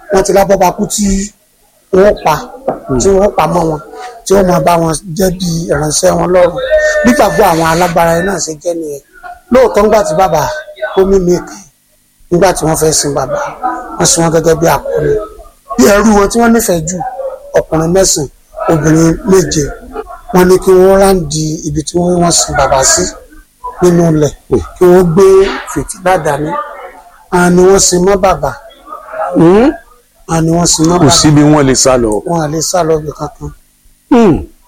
wọ́n ti lábọ́ bá kú tí wọ́n pa tí wọ́n pa mọ́ wọn tí wọ́n máa bá wọn jẹ́ bí ìránṣẹ́ wọn lọ́rùn nígbàgbọ́ àwọn alágbára yẹn náà ṣe jẹ́ nìyẹn lóòótọ́ ńgbà tí bàbá ó mímí kan nígbà tí wọ́n fẹ́ sin bàbá wọ́n sin wọn gẹ́gẹ́ bí akọni bí ẹrú wọn tí wọ́n nífẹ̀ẹ́ jù ọkùnrin mẹ́sàn-án obìnrin méje wọ́n ní kí wọ́n ráǹdì ibi tí wọ́n sin bàbá sí nínú ilẹ̀ kí wọ́n gbé fìtílà dání àwọn ni wọ́n sin mọ́ bàbá Hmm? àwọn ni wọ́n sin mọ́ kò bàbá síbi wọ́n lè sá lọ. wọn à lè sá lọ ibì kankan Hmm.